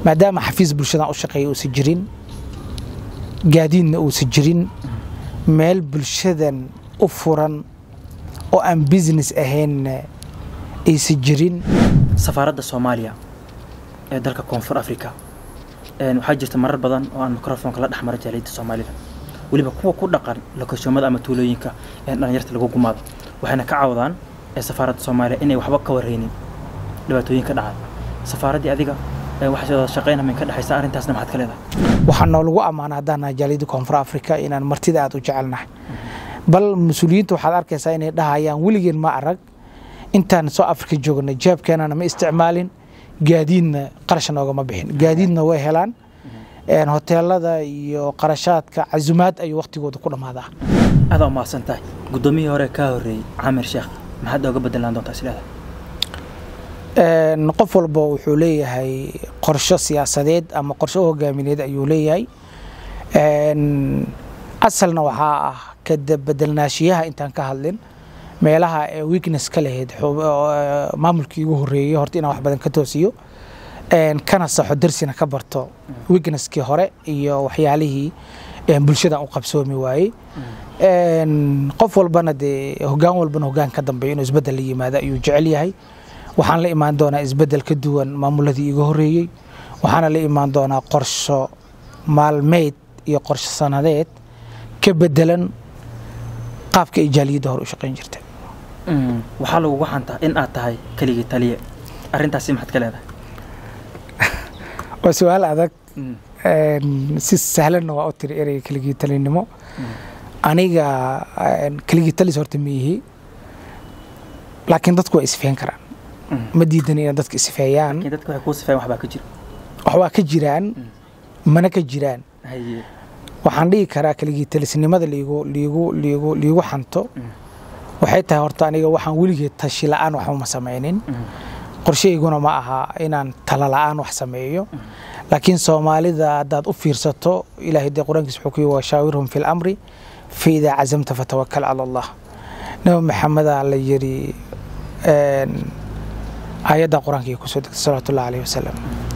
maadaama xafiis bulshadan u shaqeeya uusan jirin gaadiidna uusan jirin meel bulshadan u furan oo aan business ahaynna aysan jirin safaaradda soomaaliya ee dalka koonfur africa waxaa jirta marar badan oo aan microfonka la dhex mara jaaliyadda soomaalida weliba kuwa ku dhaqan lokashoomada ama tuulooyinka ee dhalinyarta lagu gumaado waxayna ka cawdaan ee safaaradda soomaaliya inay waxba ka warreynin dhibaatooyinka dhacay safaaraddii adiga waxay wada shaqayn min ka dhexaysa arrintaasna maxaad ka leedahay waxaa noolagu ammaana haddaan nahay jaaliyadda koonfur africa inaan martida aad u jecelnahay bal mas-uuliyiinta waxaad arkaysaa inay dhahayaan weligeen ma arag intaan soo afrika joognay jeebkeenana ma isticmaalin gaadiidna qarasha noogama bixin gaadiidna way helaan hoteelada iyo qarashaadka casumaad ayuu waktigooda ku dhammaadaa adaa umahadsan tahay guddoomiyihii hore kaa horreeyey camir sheekh maxaad ooga bedelaan doontaa isleedahay qof walba wuxuu leeyahay qorsho siyaasadeed ama qorsho hogaamineed ayuu leeyahay asalna waxaa ah kabedelnaashiyaha intaan ka hadlin meelaha ee weakness ka lahayd maamulkii ugu horreeyey horta inaan wax badan ka toosiyo kana saxo darsina ka barto weaknesskii hore iyo waxyaalihii bulshadan u qabsoomi waayey qof walbana dee hogaan walbana hogaan ka dambeeyo inuu isbeddel la yimaado ayuu jecel yahay waxaan la imaan doonaa isbeddel ka duwan maamuladii iga horreeyey waxaana la imaan doonaa qorsho maalmeed iyo qorsho sanadeed ka bedelan qaabka ay jaaliyadda hore u shaqayn jirtay waxaa lagugu xantaa in aad tahay keligii taliye arrintaasi maxaad ka leedahay waa su-aal adag si sahlanna waa u tiri ereyga keligii talinimo aniga keligii talis horta ma yihi laakiin dadku waa isfeen karaan ma diidan inay dadka isfeeyaan dadka waxay kuu sifeen waxbaa ka jira waxbaa ka jiraan mana ka jiraan waxaan dhihi karaa keligii talisnimada liigu liigu liigu liigu xanto waxay tahay horta aniga waxaan weligeed tashi la'aan waxba ma samaynin qorshahayguna ma aha inaan tala la'aan wax sameeyo laakiin soomaalida haddaad u fiirsato ilaahay dee qur-aankiis wuxuu ku yihi washaawirhum fi lamri fa idaa cazamta fatawakal cala allah nabi maxamedaa la yidhi aayadda qur-aanka kusoo degtay salawatullahi alayhi wasalam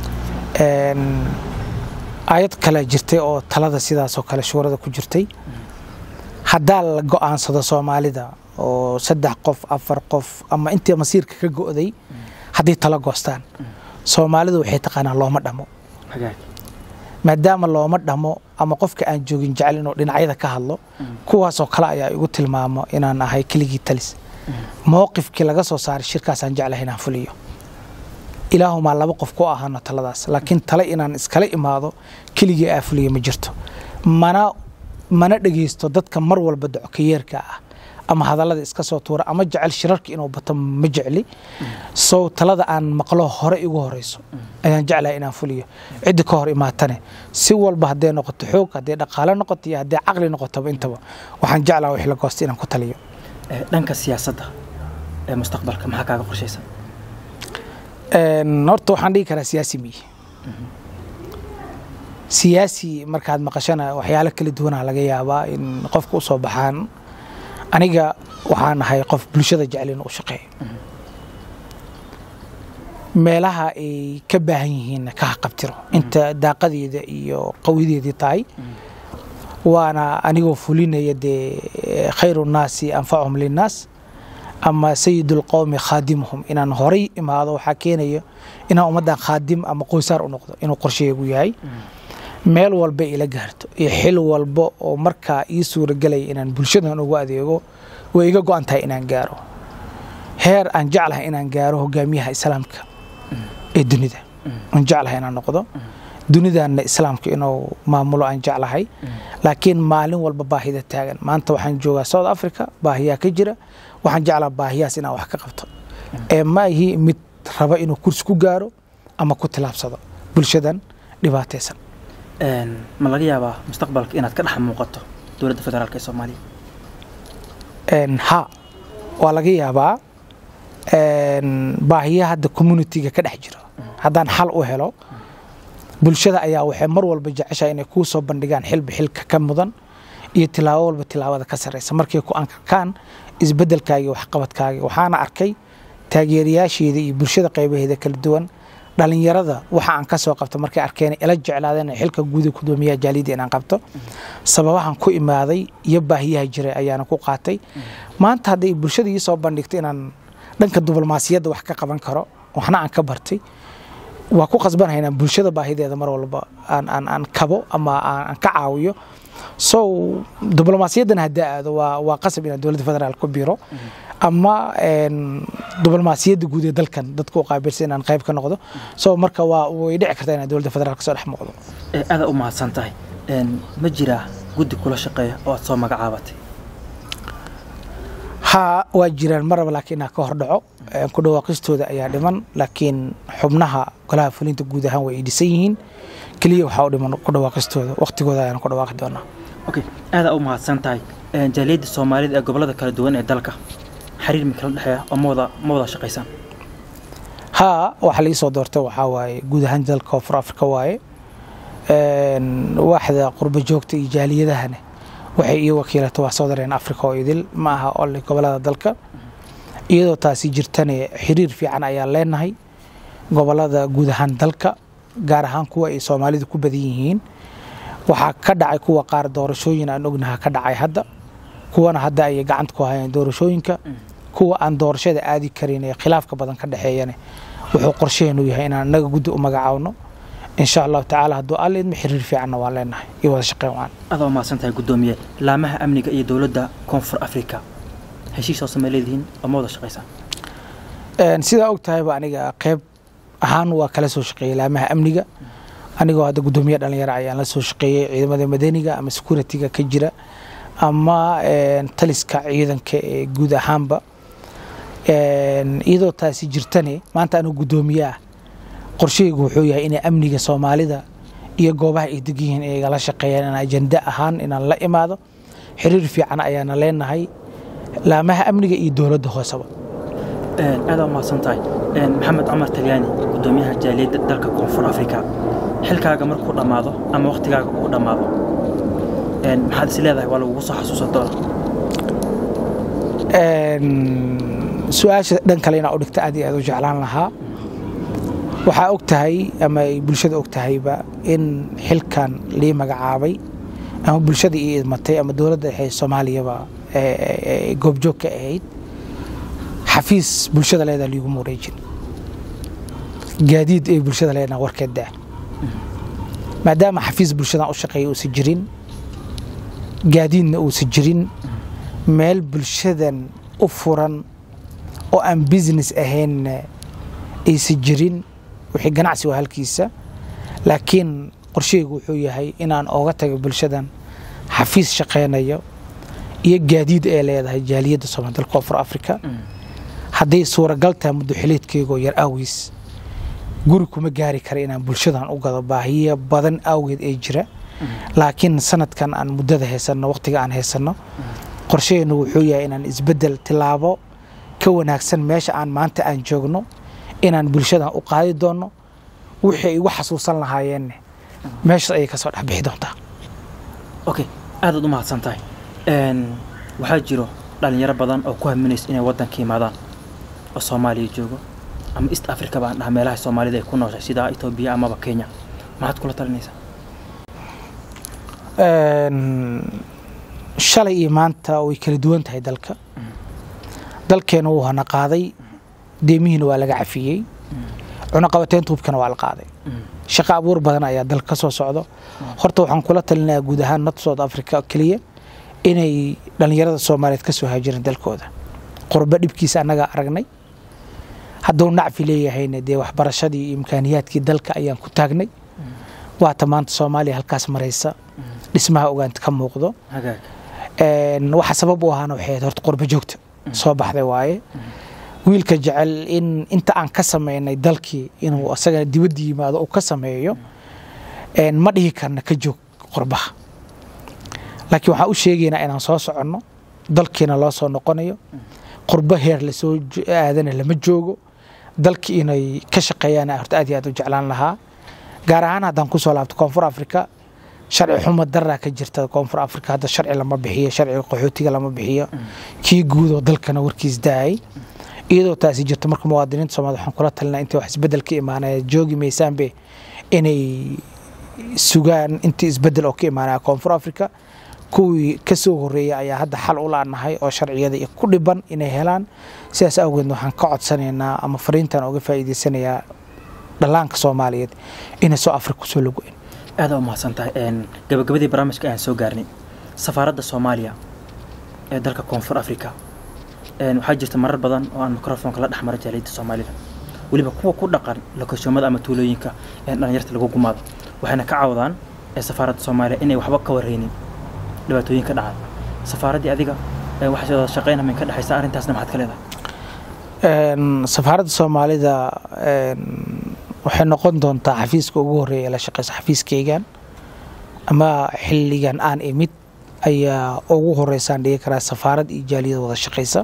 aayad kale jirtay oo talada sidaasoo kale shuurada ku jirtay haddaa la go'aansado soomaalida oo saddex qof afar qof ama intii masiirka ka go'day hadday talo goostaan soomaalidu waxay taqaanaa looma dhamo maadaama looma dhamo ama qofka aan joogin jecel inuu dhinacyada ka hadlo kuwaasoo kale ayaa igu tilmaamo inaan ahay keligii talis mowqifkii laga soo saaray shirkaasaan jeclahay inaan fuliyo ilaahumaa laba qof ku ahaano taladaas laakiin tale inaan iskala imaado keligii aa fuliya ma jirto mana mana dhegaysto dadka mar walba docokayeerka ah ama hadallada iska soo tuura ama jecel shirarka inuu bato ma jecli sow talada aan maqlo hore igu horeyso ayaan jeclahay inaan fuliyo ciddi ka hor imaatane si walba hadday noqoto xoog hadday dhaqaale noqoto iyo hadday caqli noqotaba intaba waxaan jeclaha wixii la goosta inaan ku taliyo dhanka siyaasadda ee mustaqbalka maxaa kaaga qorshaysan horta waxaan dhihi karaa siyaasi miyi siyaasi markaad maqashana waxyaalo kala duwanaa laga yaabaa in qofka u soo baxaan aniga waxaan ahay qof bulshada jecel in u shaqeeyo meelaha ay ka baahan yihiinna ka haqabtiro inta daaqadeeda iyo qawideedii tahay waana anigoo fulinaya dee khayru nnaasi anfachum linnaas ama sayidulqowmi khaadimuhum inaan horay imaado waxaa keenaya inaan ummaddan khaadim ama qoysaar u noqdo inuu qorshayeegu yahay meel walba ila gaarto iyo xil walba oo markaa ii suuragelaya inaan bulshadan ugu adeego way iga go'an tahay inaan gaaro heer aan jeclahay inaan gaaro hogaamiyaha islaamka ee dunida aan jeclahay inaan noqdo dunidanna islaamka inuu maamulo aan jeclahay laakiin maalin walba baahida taagan maanta waxaan joogaa south africa baahiyaa ka jira waxaan jeclaa baahiyahaas inaan wax ka qabto ee ma ahi mid raba inuu kursi ku gaaro ama ku tilaabsado bulshadan dhibaataysan ma laga yaabaa mustaqbalka inaad ka dhex muuqato dowladda federaalk ee soomaaliya ha waa laga yaabaa baahiyaha hadda communitiga ka dhex jiro haddaan xal u helo bulshada ayaa waxay mar walba jeceshahay inay kuu soo bandhigaan xilba xilka ka mudan iyo tilaabo walba tilaabada ka sarreysa markay ku ankarkaan isbeddelkaaga iyo waxqabadkaaga waxaana arkay taageerayaasheeda iyo bulshada qaybaheeda kala duwan dhalinyarada waxa aan ka soo qabto markay arkeen ila jeclaadeen xilka guuda gudoomiyaha jaaliyadda inaan qabto sababahan ku imaaday iyo baahiyaha jiray ayaana ku qaatay maanta hadday bulshada ii soo bandhigto inaan dhanka diblomaasiyadda wax ka qaban karo waxna aan ka bartay waa ku qasbanahay inaan bulshada baahideeda mar walba aan aan aan kabo ama aan ka caawiyo so diblomaasiyaddan haddaa aado waa waa qasab inaan dowladda federaal ku biro ama diblomaasiyadda guud ee dalkan dadka u qaabilsan inaan qayb ka noqdo so marka waa way dhici kartaa inaan dowladda federaal kasoo dhex muuqdo aada u mahadsan tahay ma jiraa guddi kula shaqeeya oo aad soo magacaabatay haa waa jiraan maraba laakiin inaa ka hor dhaco ku dhawaaqistooda ayaa dhiman laakiin xubnaha golaha fulinta guud ahaan way dhisan yihiin keliya waxaa u dhiman ku dhawaaqistooda waqtigooda ayaan ku dhawaaqi doonaa okay aada u mahadsan tahay jaaliyadda soomaalida ee gobolada kala duwan ee dalka xiriir mikala dhexeeya oo ma wada ma wada shaqaysaan haa waxa la ii soo doortay waxaa waaye guud ahaan dalka koonfur afrika waaye waaxda qurbo joogta iyo jaaliyadahane waxay ii wakiilatay waa southern africa oo idil ma aha ole gobolada dalka iyadoo taasi jirtane xiriir fiican ayaan leenahay gobolada guud ahaan dalka gaar ahaan kuwa ay soomaalidu ku badan yihiin waxaa ka dhacay kuwa qaar doorashooyin aan ognaha ka dhacay hadda kuwana hadda ayay gacanta ku hayeen doorashooyinka kuwa aan doorashada aadi karin ee khilaafka badan ka dhexeeyane wuxuu qorsheheenu yahay inaan naga guddi u magacaawno insha allahu tacaala hadduu alla idma xiriir fiicanna waan leenahay iyo wada shaqeyn waan adaa mahadsan tahay guddoomiye laamaha amniga iyo dowladda koonfur africa heshiis hoose ma leedihiin oo ma wada shaqaysaan sidaa og tahayba aniga qeyb ahaan waa kala soo shaqeeyey laamaha amniga anigoo hadda guddoomiye dhalinyaro ayaan la soo shaqeeyey ciidamada madaniga ama security-ga ka jira ama taliska ciidanka ee guud ahaanba iyadoo taasi jirtane maanta anigu guddoomiye ah qorshahaygu wuxuu yahay inay amniga soomaalida iyo goobaha ay deg yihiin ay igala shaqeeyaan inaan ajenda ahaan inaan la imaado xiriir fiican ayaana leenahay laamaha amniga iyo dowladda hooseba aada u mahadsan tahay maxamed cumar talyaani guddoomiyaha jaaliyadda dalka koonfur africa xilkaaga markuu dhammaado ama waktigaaga uu dhammaado maxaad is leedahay waa lagugu soo xasuusan doona su-aasha dhan kale inaa u dhigta aad iyo aad u jeclaan lahaa waxaa og tahay ama ay bulshada og tahayba in xilkan lii magacaabay ama bulshada ii idmatay ama dowladda dhexe soomaaliyaba goobjoog ka ahayd xafiis bulshada leedaa liiguma wareejin gaadiid ay bulshada leedaha warkeed daa maadaama xafiis bulshadan u shaqeeya uusan jirin gaadiidna uusan jirin meel bulshadan u furan oo aan business ahaynna aysan jirin wixii ganacsi waa halkiisa laakiin qorshahaygu wuxuu yahay inaan ooga tago bulshadan xafiis shaqaynayo iyo gaadiid ay leedahay jaaliyadda soomaalida koonfur africa hadday suuragal tahay muddo xiliedkeygoo yar aawiis guri kuma gaari kara inaan bulshadan u gado baahiya badan awgeed ee jira laakiin sanadkan aan muddada haysanno waqtiga aan haysanno qorshaheennu wuxuu yahay inaan isbeddel tilaabo ka wanaagsan meesha aan maanta aan joogno inaan bulshadan u qaadi doonno wixii ay igu xasuusan lahaayeenn meeshaas ayay ka soo dhexbixi doontaa okay aadaad u mahadsan tahay waxaa jiro dhalinyaro badan oo ku haminaysa inay waddanka yimaadaan oo soomaaliya joogo ama east africa baan dhaha meelaha soomaalida ay ku nooshay sida etoobiya amaba kenya maxaad kula talinaysaa shalay iyo maanta way kala duwan tahay dalka dalkeena wuu hana qaaday deemihiina waa laga cafiyey cunaqabateynta hubkana waa la qaaday shaqo abuur badan ayaa dalka ka soo socdo horta waxaan kula talinayaa guud ahaan not south africa keliya inay dhallinyarada soomaaliyeed ka soo haajireen dalkooda qurbo dhibkiisa annagaa aragnay hadduu nacfi leeyahayna dee waxbarashadii iyo imkaaniyaadkii dalka ayaan ku taagnay waata maanta soomaaliya halkaas maraysa dhismaha ogaanta ka muuqdo waxa sabab u ahaana waxay ahayd horta qurbo joogta soo baxday waaye wiilka jecel in inta aan ka samaynay dalkii inuu asagana dibadda yimaado uu ka sameeyo ma dhihi karna ka joog qurbaha laakiin waxaan u sheegaynaa inaan soo soconno dalkiina loo soo noqonayo qurbo heer lasoo aadana lama joogo dalki inay ka shaqeeyaan horta aad iyo aad u jeclaan lahaa gaar ahaan haddaan kusoo laabto koonfur africa sharci xumo daraa ka jirta koonfur africa hadda sharci lama bixiyo sharciga qaxootiga lama bixiyo kii guudoo dalkana warkiis daayay iyadoo taasi jirto marka muwaadiniinta soomaalida waxaan kula talinaa intay wax isbedel ka imaanaya joogi maysaanbe inay sugaan intii isbedel oo ka imaanaya koonfur africa kuwii ka soo horreeyay ayaa hadda xal u laanahay oo sharciyada iyo ku dhiban inay helaan sidaas awgeedna waxaan ka codsanaynaa ama fariintan uga faa'iidaysanayaa dhallaanka soomaaliyeed inay soo afrika kusoo lago-in aada u mahadsan tahay gabagabadii barnaamijka ayaan soo gaarnay safaaradda soomaaliya ee dalka koonfur africa waxaa jirta marar badan oo aan microfonka la dhexmara jaaliyadda soomaalida weliba kuwa ku dhaqan lokashoomada ama tuulooyinka ee dhalinyarta lagu gumaado waxayna ka cawdaan ee safaaradda soomaaliya inay waxba ka warreynin dhibaatooyinka dhaca safaaraddii adiga waxay wada shaqeynama ka dhexaysa arrintaasna maxaad ka leedahay safaaradda soomaalida waxay noqon doontaa xafiiska ugu horreeya ee la shaqeysa xafiiskaygan ama xilligan aan imid ayaa ugu horeysaan dhigi karaa safaarad iyo jaaliyad wada shaqeysa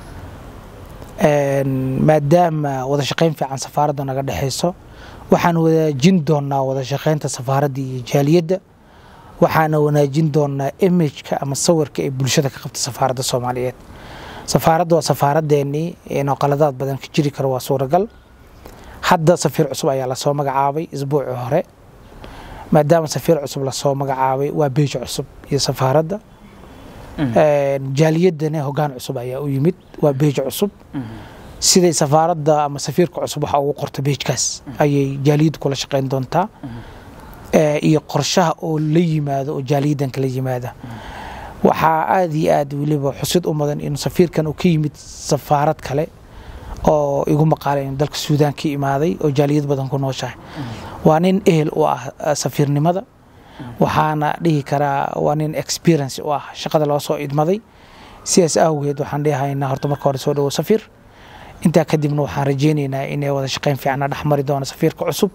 maadaama wada shaqeyn fiican safaaradda naga dhexeyso waxaan wanaajin doonaa wada shaqeynta safaaradda iyo jaaliyadda waxaana wanaajin doonaa imageka ama sawirka ee bulshada ka qabta safaaradda soomaaliyeed safaaradda waa safaaraddeennii inoo qaladaad badan ka jiri karo waa suuragal hadda safiir cusub ayaa lasoo magacaabay isbuucii hore maadaama safiir cusub lasoo magacaabay waa beeji cusub iyo safaaradda jaaliyaddana hogaan cusub ayaa u yimid waa beeji cusub siday safaaradda ama safiirka cusub waxa ugu qorta beejkaas ayay jaaliyaddu kula shaqeyn doontaa iyo qorshaha oo la yimaado oo jaaliyaddan kala yimaada waxaa aada iyo aad weliba xusid u mudan in safiirkan uu ka yimid safaarad kale oo igu maqaalay in dalka suudaan ka imaaday oo jaaliyad badan ku nooshahay waa nin ehel u ah safiirnimada waxaana dhihi karaa waa nin experience u ah shaqada loo soo idmaday sidaas awgeed waxaan dhihaynaa horta marka hore soo dhawo safiir intaa kadibna waxaan rajeynaynaa inay wada shaqeyn fiicanna dhex mari doono safiirka cusub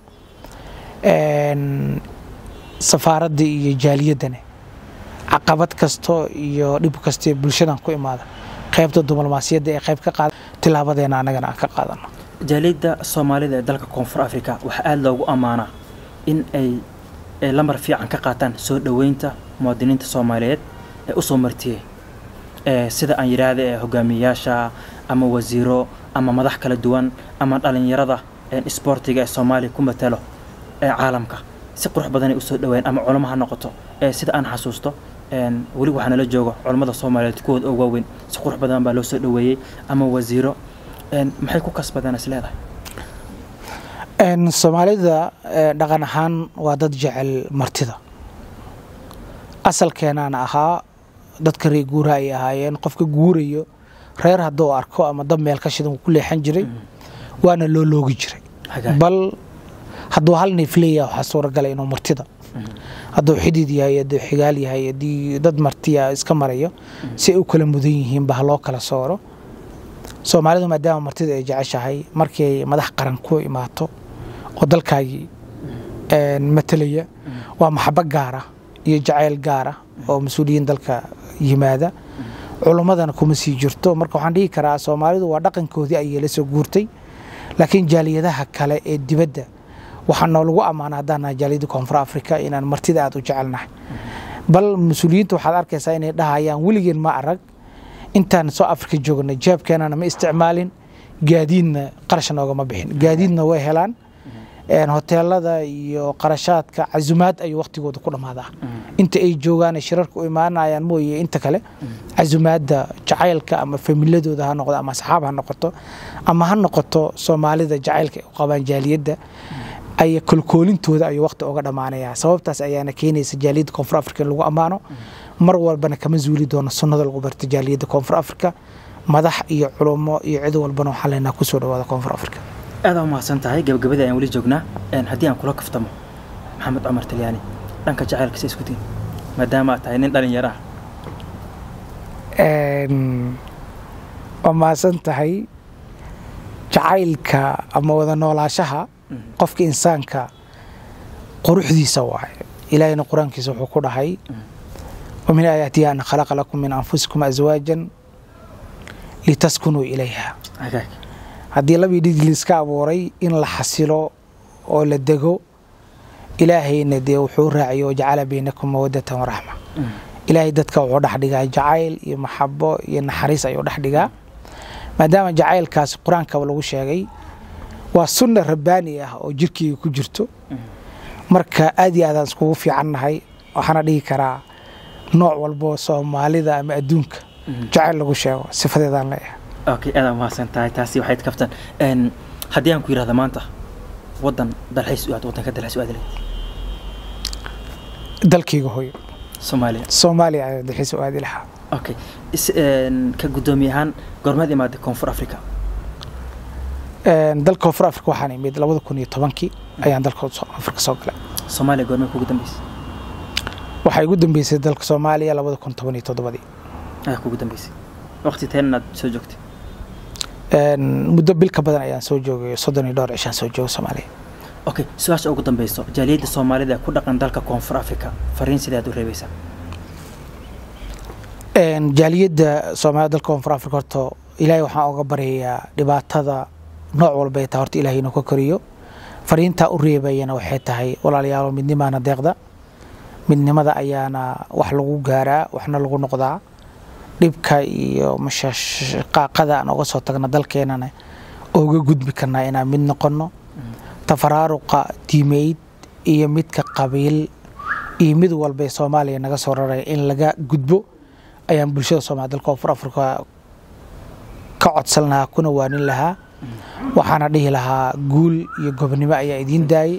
safaaradda iyo jaaliyaddana caqabad kasto iyo dhib kasto bulshadan ku imaada qaybta diblomaasiyadda ee qayb ka qaada tilaabadeena annagana aan ka qaadano jaaliyadda soomaalida ee dalka koonfur africa waxaa aada loogu ammaanaa in ay lambar fiican ka qaataan soo dhoweynta muwaadiniinta soomaaliyeed ee usoo martiyey sida aan yidhaahda ee hogaamiyeyaasha ama wasiiro ama madax kala duwan ama dhalinyarada isboortiga ee soomaaliya ku matalo ee caalamka si qurux badanay usoo dhaweyn ama culamo ha noqoto sida aan xasuusto weli waxaa nala joogo culammada soomaaliyeed kuwooda oo waaweyn si qurux badan baa loo soo dhoweeyey ama wasiiro maxay ku kasbadeen is leedahay soomaalida dhaqan ahaan waa dad jecel martida asalkeenaana ahaa dadka reer guuraha ay ahaayeen qofka guurayo reer hadduu arko ama dab meel ka shidan ku leexan jiray waana loo loogi jiray bal hadduu hal neef leeyaha waxaa suuragala inuu martida hadduu xidid yahay hadduu xigaal yahay haddii dad martiya iska marayo si ay u kala mudan yihiinba ha loo kala sooro soomaalidu maadaama martida ay jeceshahay markii madax qaran ku imaato oo dalkaagii matalaya waa maxabo gaara iyo jacayl gaara oo mas-uuliyiin dalka yimaada culummadana kuma sii jirto marka waxaan dhihi karaa soomaalidu waa dhaqankoodii ayay la soo guurtay laakiin jaaliyadaha kale ee dibadda waxaa noolagu ammaana haddaan nahay jaaliyadda koonfur africa inaan martida aada u jecelnahay bal mas-uuliyiinta waxaad arkaysaa inay dhahayaan weligeen ma arag intaan soo afrika joognay jeebkeenana ma isticmaalin gaadiidna qarash noogama bixin gaadiidna way helaan hoteelada iyo qarashaadka casumaad ayuu waktigooda ku dhammaadaa inta ay joogaan shirarka u imaanayaan mooye inta kale casumaadda jacaylka ama familadooda ha noqdo ama asxaab ha noqoto ama ha noqoto soomaalida jacaylka ay u qabaan jaaliyadda ay kolkoolintooda ayuu wakti uga dhammaanayaa sababtaas ayaana keenaysa jaaliyadda koonfur africa in lagu ammaano mar walbana kama zuuli doono sunnada lagu barta jaaliyadda koonfur africa madax iyo culummo iyo cid walbana waxaan leenaha kusoo dhawaada koonfur africa aada u mahadsan tahay gabagabadii ayaan weli joognaa haddii aan kula kaftamo maxamed cumar talyaani dhanka jacaylka se isku diin maadaama aad tahay nin dhalinyaro ah waa mahadsan tahay jacaylka ama wada noolaashaha qofka insaanka quruxdiisa waaye ilaahayna qur-aankiisa wuxuu ku dhahay ومن آياته أن خلق لكم من أنفسكم أزواجا لتسكنوا إليها haddii labii dhig liiska abuuray in la xasilo oo la dego ilaahayna dee wuxuu raaciyo wajacala baynakum mawadatan waraxma ilaahay dadka wuxuu dhex dhigaa jacayl iyo maxabo iyo naxariis ayuu dhex dhigaa maadaama jacaylkaasi qur-aankaba lagu sheegay waa sunna rabbaani ah oo jirkeyga ku jirto marka aad iyo aadaan iskugu fiicannahay waxaana dhihi karaa nooc walbo soomaalida ama adduunka jacayl lagu sheego sifadeedaan leeyahay okay aad mahadsan tahay taasi waxay kaftan n haddii aan ku yidhahda maanta waddan dalxiis u aad waddanka dalxiis u aadi lahayd dalkayga hooyo soomaaliya soomaaliya ayaa dalxiis u aadi lahaa okay is n ka guddoomiye ahaan goormeed imaaday koonfur africa Een, dalka koonfur afrika waxaan imid labada kun iyo tobankii ayaan dalka soo- afrika soo galay soomaaliya goormeed kugu dambeysay waxaa igu dambeysay dalka soomaaliya labada kun toban iyo toddobadii ayaa kugu dambeysay waqti teen inaad soo joogtay Een, muddo bil ka badan ayaan soo joogay soddon iyo dhowr cishaan soo joogay soomaaliya okay su-aasha ugu dambeyso jaaliyadda soomaalida ee ku dhaqan dalka koonfur africa fariin sidee aad u reebaysaa Een, jaaliyadda soomaalida dalka koonfur afrika horta ilaahay waxaan oga baryayaa dhibaatada nooc walba ay tahay horta ilaahay inuu ka koriyo fariintaa u reebayana waxay tahay walaalayaalo midnimaana deeqda midnimada ayaana wax lagu gaaraa waxna lagu noqdaa dhibka iyo mashaqaaqada aan oga soo tagna dalkeenana oga gudbi karnaa inaan mid noqono tafaraaruqa diimeyd iyo midka qabiil iyo mid walba ee soomaaliya naga soo raraya in laga gudbo ayaan bulshada soomaalida dalka koonfur afrika ka codsan lahaa kuna waanin lahaa waxaana dhihi lahaa guul iyo gobonimo ayaa idiin daayay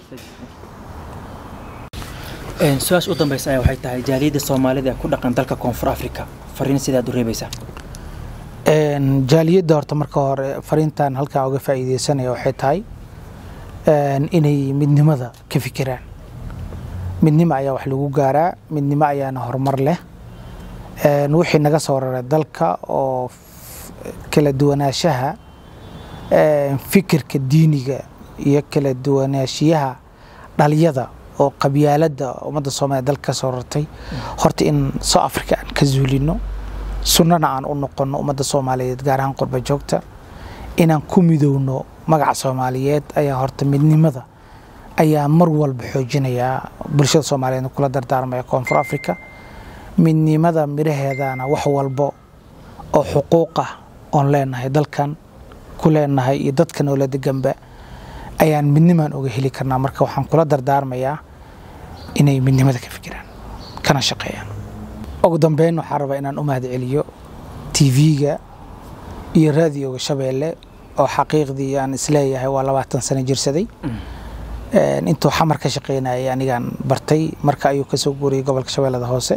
Een, su-aasha u dambeysa ayaa waxay tahay jaaliyadda soomaalida ee ku dhaqan dalka koonfur africa fariin sidee aad u reebaysaa Een, jaaliyadda horta marka hore fariintan halkan uga faa'iideysanaya waxay tahay een, inay midnimada ka fikiraan midnimo ayaa wax lagu gaaraa midnimo ayaana horumar leh Een, wixii naga soo raray dalka oo f- kala duwanaanshaha een, fikirka diiniga iyo kala duwanaanshiyaha dhaliyada oo qabyaaladda ummadda soomaaliya dalka ka soo rartay horta in soo africa aan ka zuulino sunnana aan u noqono ummadda soomaaliyeed gaar ahaan qurba joogta inaan ku midowno magaca soomaaliyeed ayaa horta midnimada ayaa mar walba xoojinayaa bulshada soomaaliyeed kula dardaarmaya koonfur africa midnimada miraheedana wax walbo oo xuquuq ah oon leenahay dalkan ku leenahay iyo dadka noola deganba ayaan midnimaan oga heli karnaa marka waxaan kula dardaarmayaa inay midnimada ka fikiraan kana shaqeeyaan ugu dambeyn waxaan rabaa inaan u mahad celiyo tv-ga iyo raadioga shabeelle oo xaqiiqdii aan isleeyahay waa labaatan sano jirsaday Een, intuu xamar ka shaqeynayay anigaan bartay marka ayuu kasoo guuriyay gobolka shabeellada hoose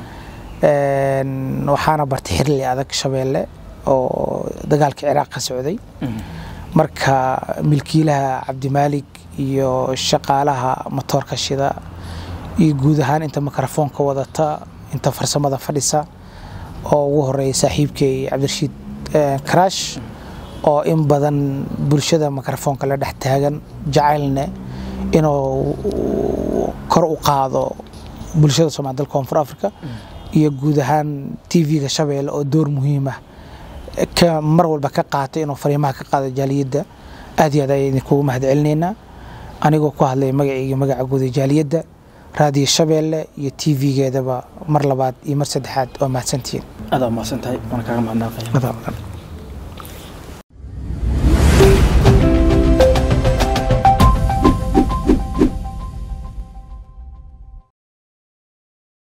Een, waxaana bartay xirli adag shabeelle oo dagaalka ciraaq ka socday marka milkiilaha cabdimaalig iyo shaqaalaha matoorka shida iyo guud ahaan inta mikrofoonka wadata inta farsamada fadhisa oo ugu horeeya saaxiibkay cabdirashiid eh, karaash oo in badan bulshada mikrofoonka la dhex taagan jacaylne inuu kor u qaado bulshada soomaalida dalka koonfur africa iyo guud ahaan tv-ga shabeelle oo door muhiim ah ka mar walba ka qaatay inuu fariimaha ka qaado jaaliyadda aad iyo aad ayaan idinkugu mahad celinaynaa anigoo ku hadlaya magacayga magaca guud ee jaaliyadda raadiyo shabeelle iyo tv-geedaba mar labaad iyo mar saddexaad waa mahadsantihiin adaa umahadsan tahay waana kaaga mahadnaqaya Madam.